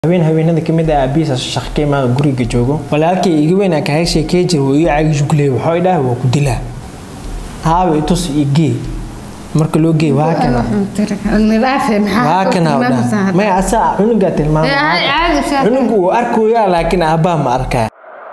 habeen habeenada kamid ah aabihiisa shaqo ka imaada guriga joogo walaalkay iga weyn aa kahay sheekey jir wuu iga caagi jugley waxaa idhaha waa ku dilaa haaba itus iyo gee marka loo geey waa kana waa kana udhaha maya asaa cunugaa tilmaama cunugu wuu arkoyaa laakiin aabbaa ma arkaa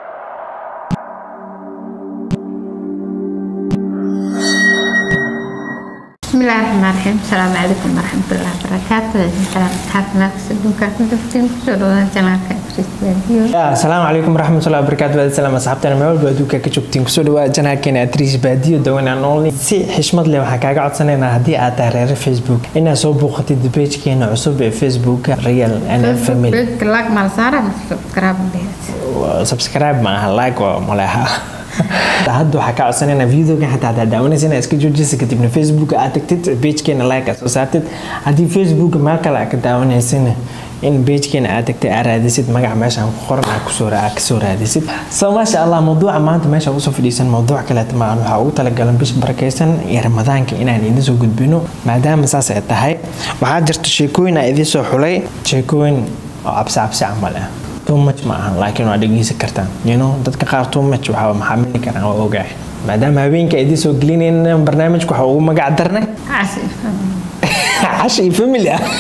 بسم الله الرحمن الرحيم السلام عليكم ورحمة الله وبركاته السلام أصحابنا في الدنيا كنتم كسروا جناك فيديو asalaamu calaykum waraxmatullahi wabarakaatu waad salaam asxaabtana meel walba adduunka ka joogtiin kusoo dhawaada janaalkeena atriis baadiyo dawanaan only si xishmad leh waxaan kaaga codsanaynaa haddii aad tahay reere facebook inaad soo booqatid pagekeena cusub ee facebooka real and family بيت لاك مال سارة سبسكرايب بيت subscribe ma aha like waa maleha hadda waxaa ka codsanaynaa videogan xataa hadaa daawanaysa inaad iska joojisa kadibna facebook aad tagtid pagekeena like aad soo saartid haddii facebook meel kale aad ka daawanaysana in pagekeena aad tagtay aad raadisid magaca meeshaan ku qoran aad kusoo aad kasoo raadisid so maasha allah mawduuca maanta meesha usoo fadhiisan mawduuc kaleeta maahan waxaa ugu talagalan bisha barakaysan iyo ramadaanka inaan idin soo gudbino maadaama saas ay tahay waxaa jirta sheekooyin aan idiin soo xulay sheekooyin oo cabsi cabsi camal ah too much ma ahan laakiin waa dhegeysan kartaan you know dadka qaar too much waxaa maxaamili karaan waa ogahay maadaama habeenka ay idiin soo gelinayna barnaamijka waxaa ugu magac darnay عسل cashi iyo family ah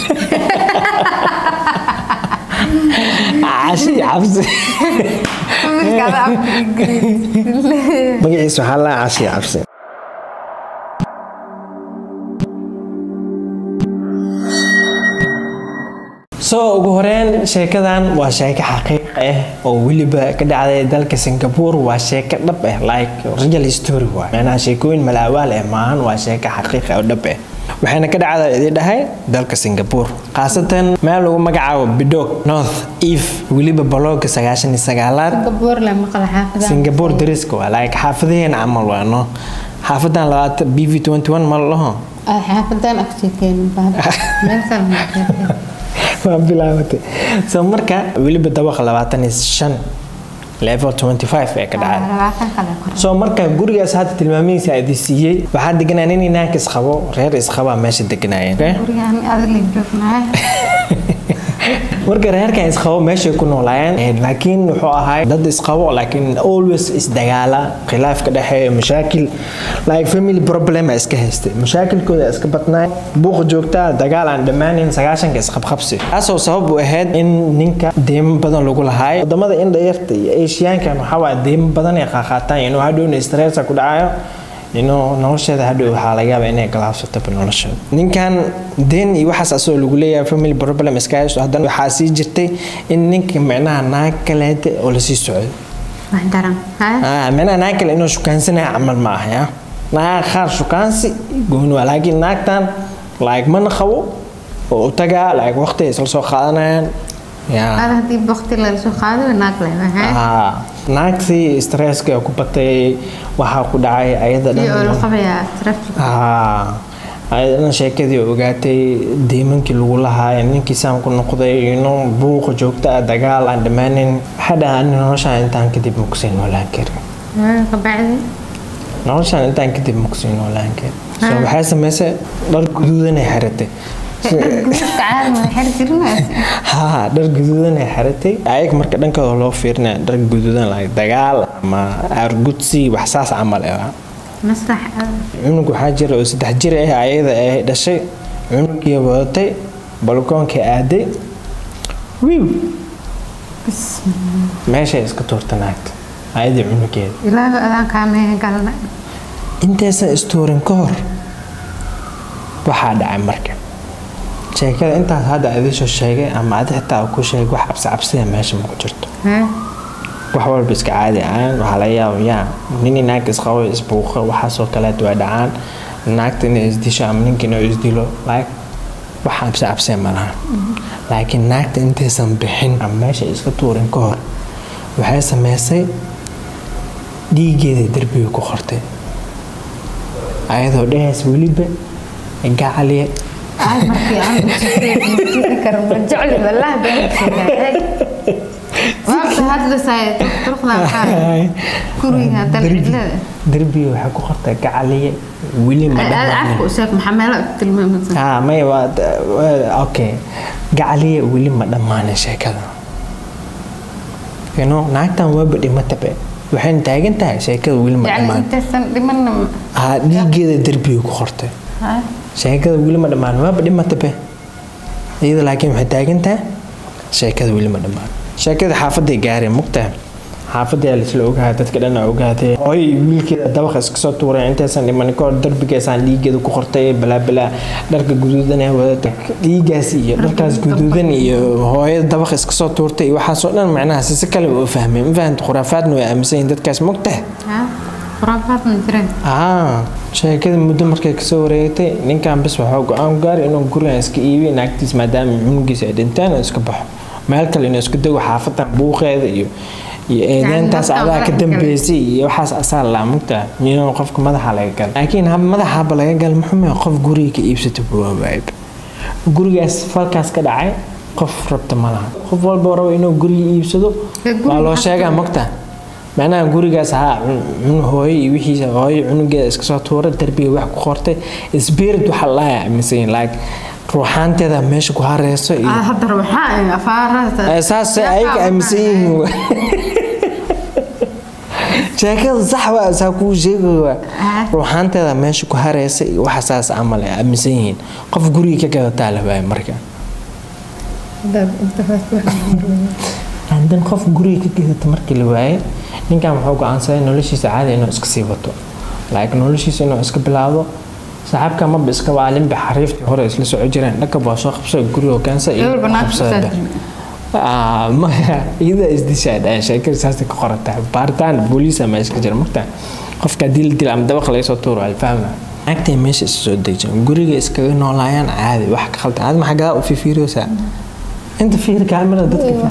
cashi iyo cabsi magaciisa waxaa laa cashi iyo cabsi soo ugu horeyn sheekadan waa sheeko xaqiiq ah oo weliba ka dhacday dalka singapore waa sheeko dhab ah like real story waay macnaha sheekooyin malaawaal ah maahan waa sheeko xaqiiq ah oo dhab ah waxayna ka dhacdaa idin dhahay dalka singapore khaasatan meel lagu magacaabo bidog north eve weliba balooga sagaashan iyo sagaalaad قبور لما قال حافظ singapore dariska waa like xaafadaheena camal waa no xaafadan labaatan b v twenty one ma laho حافظان أكتيكين بعد مثلا waa bilaabatay so marka weliba dabaqa labaatan iyo shan level twenty five ee ka dhacay soo marka gurigaas hadda tilmaamihiisa idi siiyey waxaa deganaa nin inaanka isqabo reer isqabaa meesha deganaayeen marka reerkan isqabo meeshay ku noolaayeen laakiin wuxuu ahaa dad isqabo laakiin always isdagaala khilaaf ka dhexeeya mashaakil like family problem iska haystay mashaakilkooda iska badnaay buuqa joogtaa dagaal aan dhammaanin sagaashanka isqabqabsi taasoo sabab u ahayd in ninka deymo badan lagu lahaayo wadamada indhayarta iyo asiyaankan waxaa waa deymo badan ay qaaqaataan inuu hadhowna stressa ku dhacayo inuu nolosheeda hadhow waxaa laga yaabaa inay galaabsataba nolosheeda ninkan deen iyo waxaas asagoo lagu leeyahay family problem iska haysto haddana waxaa sii jirtay in ninka micnaha naag kaleete oo lasii socdo Ah, micnaha naag kale inuu shukaansanaya camal ma aha ya naag qaar shukaansi gooni waa laakiin naagtan like mana qabo oo u tagaa like waqti ay isla soo qaadanayaan ya هذا هدي بوقت اللي سو قادو ناقله ها Ah, naagtii stresska ku batay waxaa ku dhacay ayada iyo la dhan qabaya traffic Ah, ayadana sheekadii ogaatay deymankii lagu lahaa ninkii saan ku noqday inuu buuqa joogta ah dagaal aan dhammaanin waxaa dhahaa ani noloshaan intaan kadib makusii noolaan karin بعد noloshaan intaan kadib makusii noolaan karin so waxay samaysay dhar guduudan ay xiratay تعال ما حد كلمه haa dhar guduudan ay xiratay ayag marka dhankooda loo fiirinaya dhar guduudan like dagaal ama aargudsi wax saas camal ah مسرح cunug waxaa jira oo saddex jir ah ayada ay dhashay cunugii wadatay balkoonka aaday wiiw meeshay iska tuurta naagta ayadii cunugeeda ilaahu adaan kaamee galna intaysan istuurin ka hor waxaa dhacay marka sheekada intaas hadda idinsoo sheegay ama adi xitaa ku sheegay wax cabsi cabsida meesha ma ku jirto wax walba iska caadi ahaan waxaa laga yaaba yaa nini naagta isqabo isbuuqa waxaasoo kaleet waa dhacaan naagta inay isdisho ama ninka inuu isdilo like wax cabsi cabsee ma laha laakiin naagta intaysan bixin ama meesha iska tuurin ka hor waxay sameysay dhiigeeda derbiga ku qortay ayadoo dhahays weliba gacaliye ay markii aan u karo ma jecli wallah been sheegay waxa hadda say turqna kuriga dalcilada derbiga waxay ku qortay gacaliye weli ma aad dhamaan afku sheeg maxamelo tilmaamada ah may waa waa- okay gacaliya weli ma dhammaanin sheekada you know naagtan waaba dhimatabe waxayna taagan tahay sheekada weli ma يعني dhammaan انت سن دمنا haa dhiigeeda derbiga ku qortay ها sheekada weli ma dhammaan waaba dhimatabe iyada laakiin waxay taagan tahay sheekada weli ma dhammaan sheekada xaafaday gaareen mugtahay xaafadii laisla ogahay dadka dhan ogaatay hooy wiilkeeda dabaqa iska soo tuuray intaysan dhiman kahor darbigeesaan dhiigeeda ku qortay balaabalaa dharka guduudan ee wadata dhiigaas iyo dharkaas guduudan iyo hooyada dabaqa iska soo tuurtay iyo waxaasoo dhan macnaha si si kale u fahmay ma fahanta khuraafaadna way aaminsan yihiin dadkaas mogtahay ها خرافات من جرين aa sheekada muddo markay kasoo wareegtay ninkan bis waxaa go-aan gaari inuu gurigan iska iibiyo naagtiis maadaama cunugiisa ay dhinteen oo iska baxo meel kale inuu isku dego xaafadan buuqeeda iyo iyo eedeyntaas naftaan adaa ka madaxa dambeysay iyo waxaas asaa laa mugtaa inuu qofka madaxa laga gal laakiin hab madaxaba laga gal muxuu qof guriga ka iibsata buwaawaayb gurigaas falkaas ka dhacay qof rabta ma laha qof walba rabo inuu guriga iibsado Ee, guriga waa loo maxaa sheegaa ka- mogta macnaha gurigaas haa cun hooyo iyo wixiisa hooyo cunugeeda iska soo tuura darbiga wax ku qortay spirit waxa la aaminsan like ruuxaanteeda meesha ku hareyso iyo هذا روحان افارات Eh, saas ayaga aaminsan yihiin wa. sheekada sax waa saa kuu sheegaya Ah. ruuxaanteeda meesha ku hareysa iyo waxa saas camal ay aaminsan yihiin qof guriga ka gadataa la waaya marka hadan qof guriga ka gadata markii la waayay ninkan wuxuu go-aansaday noloshiisa caadi inuu iska sii wato like noloshiisa inuu iska bilaabo saaxiibka maba iska waalinba xariiftii hore isla soco jireen dhakab waa soo qabsada guriga keensa iyo Gabar banaanka qabsada kusoo Ah, maya iyada isdishaa dhahan sheekada saasay ka qorata baaritaan booliis ama iska jira marta qofka haddii la dila ama dabaq laga soo tuuro alfahma naagtay meesha isa soo dejiyan guriga iskaga noolaayaan caadi wax ka khaldan aad maxaa gadaa u fifiiriyoosaa inta fiir kaamira dadka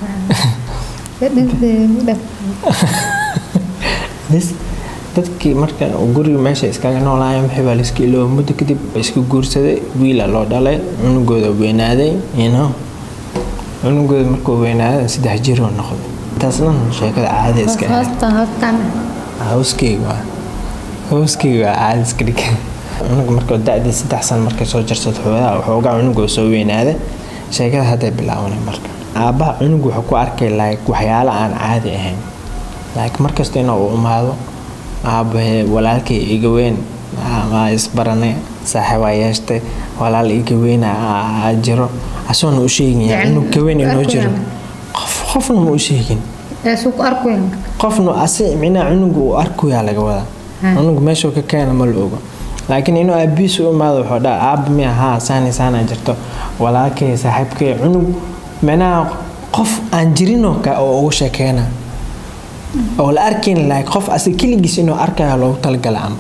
bes dadkii marka guriga meesha iskaga noolaayeen wixii baa laiska ilooba muddo kadib ba iska guursaday wiila loo dhalay cunugooda weynaaday you know cunugooda markuu weynaaday saddex jiroo noqday taasna sheekada caadi iska ahayd هوستن هوستن hawskeyga waa hawskeyga waa caadi iska dhig cunug markuu da-dii saddex san markay soo jarsad xoogaa xoogaa cunugoo soo weynaaday sheekada hadday bilaabanay marka aabbaha cunug wuxuu ku arkay like waxyaalo aan caadi ahayn like markasta inuu u imaado aabahe walaalkay iga weyn aa isbaranay saaxiibaa yeeshtay walaal iga weyn aa jiro asoona u sheegin Yacni, cunug ka weyn inoo jiro arkayaan. qof qofna ma u sheegin سوق أركوين qofna asi micnaha cunuga uu arkuyaa laga wadaa Ha. cunug meeshuu ka keena ma la ogo laakiin inuu aabiis u imaado wuxuu dhaa aaba miya haa saani saana jirto walaalkay saaxiibkay cunug micnaha qof aan jirinoo ka oo ugu sheekeena oo la arkayn like qof asi keligiis inuu arkayo loogu talagala ama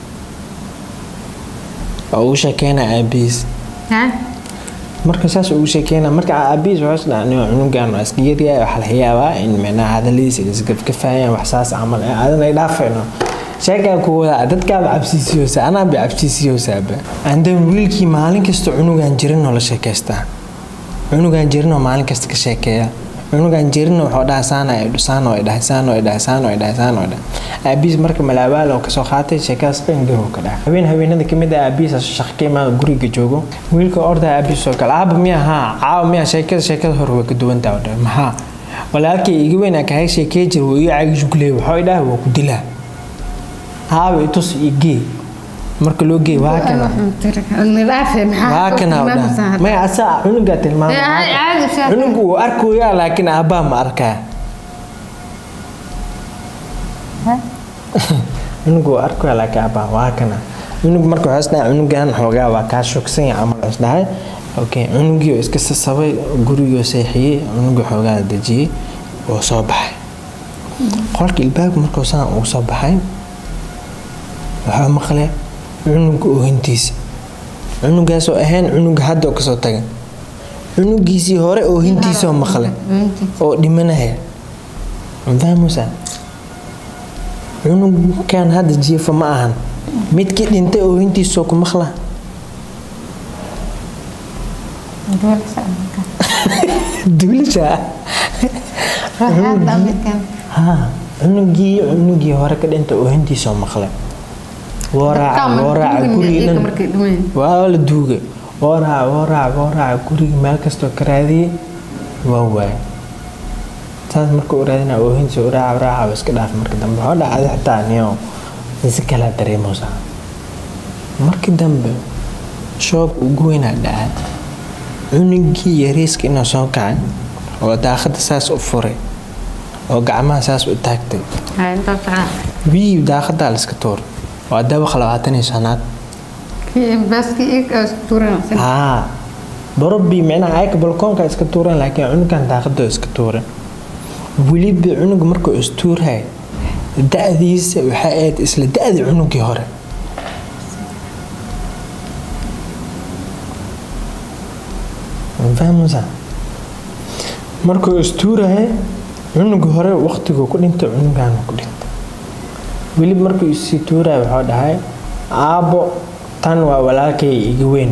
oo ugu sheekeena aabihiis ها marka saas ugu sheekeyna marka aabihiis wuxuu isdhaa cunugan waa iska yaryahay waxaa laga yaabaa in micnaha hadaladiisa isgafgafayaan wax saas camal ee aadan ay dhaafayno sheegaa ku wadaa dadkaaba cabsiisiyoosa anaaba cabsiisiyoosaaba andan wiilkii maalin kasta cunugan jirinoo la sheekaystaa cunugan jirinoo maalin kasta ka sheekeeya cunugan jirina wuxuu dhaha saana ay saano ay dhahay saano ay dhahay saano ay dhahay saano ay dhahay aabihiis marka malaabaal oo kasoo qaatay sheekadaas dhan garow ka dhahay habeen habeenada kamid ah aabihiis shaqo ka imaada guriga joogo wiilka orda aabihiis oo kale aaba miya haa caawa miya sheekada sheekada hore way ka duwantaa oo dhahay maxaa walaalkay iga weyn aa kahay sheekey jir wuu ii caagi jugley waxuu dhahay waa ku dilaa haaba itus ii gee marka loo geey waa kana waa kana oo dhahay maya asaa cunugaa tilmaamay Eh, caadi- caadi sheekada. cunugu wuu arkoyaa laakiin aabbaa ma arkaa cunugu wuu arkoyaa laakiin aabbaa waa kana cunug marka waxaa isdhahay cunugan xoogaa waa kaa shogsan yahay camal waxaa isdhahay okay cunugii oo iska sasabay gurigii seexiyey cunugii xoogaa dejiyey oo soo baxay qolka ilbaabka markuu saan ugu soo baxay waxaa maqlay cunuga oohintiisa cunugaasoo ahayn cunuga hadda oo kasoo tagan cunugiisii hore oohintiisoo maqlay oo dhimanaya mafahmusa cunugan hadda jiifa ma ahan midkii dhintay oohintiisoo ku maqla duulisha ha cunugii cunugii hore ka dhintay oohintiisoo maqlay woo raaca woo raaca gurigii dhan waa la duugay oo raac oo raac oo raac guriga meel kastoo ka raadiyey waa waay saas marka u raadina oohinsi u raaca raaca iska dhaaf marka dambe waxaa dhacday xitaa niyo si kala dareemaysa markii dambe shoog ugu weynaa dhacay cunugii yariiska inuu soo kacay oo daaqada saas u furay oo gacmaha saas u taagtay Hay, intaas waxaa. wii daaqadaa la iska tuuray waa dabaqa labaatan iyo shanaad Kii baaskii iyaga oo isku tuuranaysan. haa borobii micnaha ayaka balkoonka iska tuureen laakiin cunugan daaqadoo iska tuuren weliba cunuga markuu istuurhay da-diisa waxay ahayd isla da-dii cunugii hore fahmaysa markuu istuurahay cunuga hore waqtiguu ku dhintay cunugaana ku dhintay weliba markuu isii tuuraya waxuu dhahay aabbo tan waa walaalkay iga weyn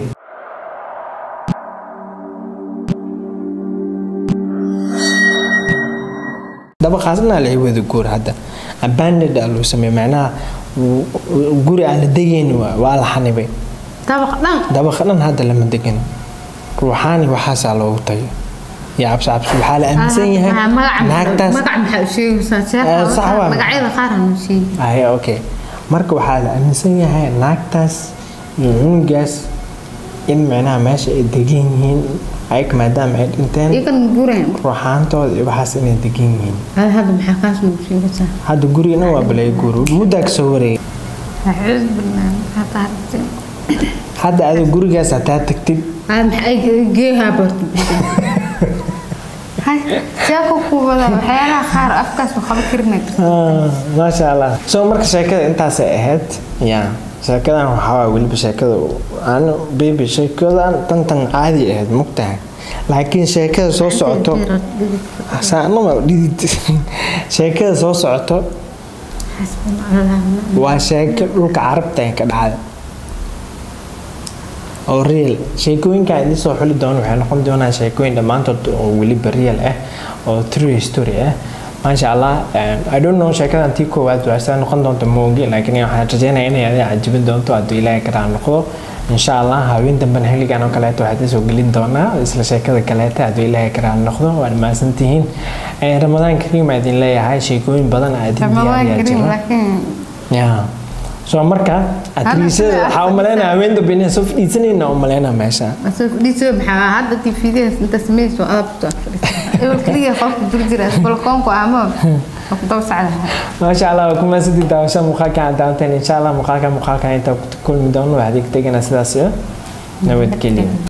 dabaqaasna la wada guur hadda abandoned aa loo sameeyey macnaha w- w- guri aan la degayni waa waa la xanibay Dabaq dhan. dabaqa dhan hadda lama degan ruuxaani waxaasaa loogu tagay iyo cabsi cabsi waxaa la aaminsan yahay Ah, magaca naagtaas magaca maxaa u sheegaysaa? Sheekha Eh, waxaa- sax waa. magacyada qaar aan u sheegi. aye okay marka waxaa la aaminsan yahay naagtaas iyo cunugaas in micnaha meesha ay degan yihiin ayaga maadaama ay dhinteen Iyagan guureen. ruuxaantooda iyo waxaas inay degan yihiin Hada hadda maxaa kaas nagu sheegaysaa? hadda gurigana waa balay guur muddaa kasoo wareegay Acuud billah, maxaa taariikhday? hadda adiga gurigaas hataa tagtid Hada maxay geehaa barto bisha? Hay, sheeko ku wada waxyaalaha qaar afkaas waxba karinay kartaa. Ah, maasha allah so marka sheekada intaasay ahayd ya sheekadan waxaa waay weliba sheekada aan baby sheekadan tantan caadi ahayd mugtahay laakiin sheekada soo socoto saanama dhidid sheekada soo socoto Xasbunallah. waa sheeko dhulka carabta ee ka dhacday oo real sheekooyinka idin soo xuli doono waxay noqon doonaan sheekooyin dhammaantood oo weliba real ah oo true story ah maasha allah i don't know sheekadan tii koowaad waa sidaa noqon doonta moogi laakiin waxaan rajeynaya inay adiga cajibin doonto hadduu ilaahay karaa noqdo insha allah haween dambena xilligan oo kaleeto waxaad soo gelin doonaa isla sheekada kaleeta hadduu ilaahay karaa noqdo waad mahadsantihiin ramadaan kariim aa idin leeyahay sheekooyin badan aa idin Ramadaan diyaariyaa karim jiro laakiin ya so marka atriisada sida waxaa u malaynaa haween dambe inay soo fadhiisanayna u malaynaa meesha Asoo fadhiiso maxaa hadda TVdaas inta sameeyso adabto ewl kaliya qofka dur jira balkoonku ama ku daba sacda maasha allah waa kuma sidii daawasha muuqaalka aan daawanteen insha allah muuqaalka muuqaalka inta ku kulmi doono waxaad ig tegana sidaas iyo nabadgelyo